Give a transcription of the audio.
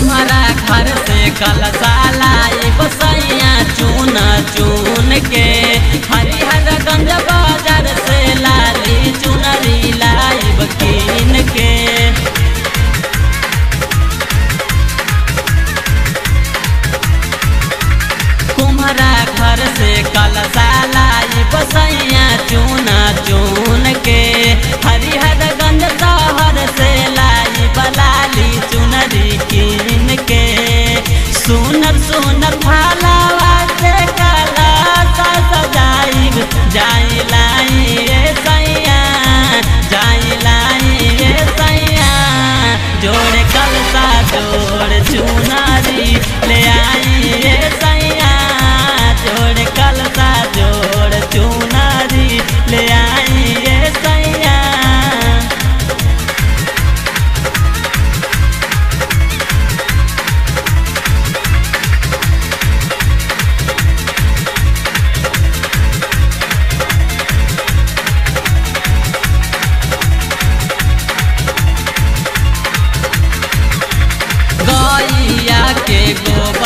तुम्हारा घर से कलशाला बसैया चून चून के हरिहर गंज बाजार से लाली चुनरी लाइब कीन के तुम्हारा घर से कलशाला बसैया चून चून के हरिहर गंज शहर से लाई बलाली चुनरी कीन के सुनर सुनर भालावा से काला सा सजाइब जाई लाई रे सैया जाई लाई रे सैया जोड़ कलसा जोड़ चुनारी ले आई रे सैया जोड़ कलसा जोड़ चुनारी ले आई रे सैया गैया के गोबर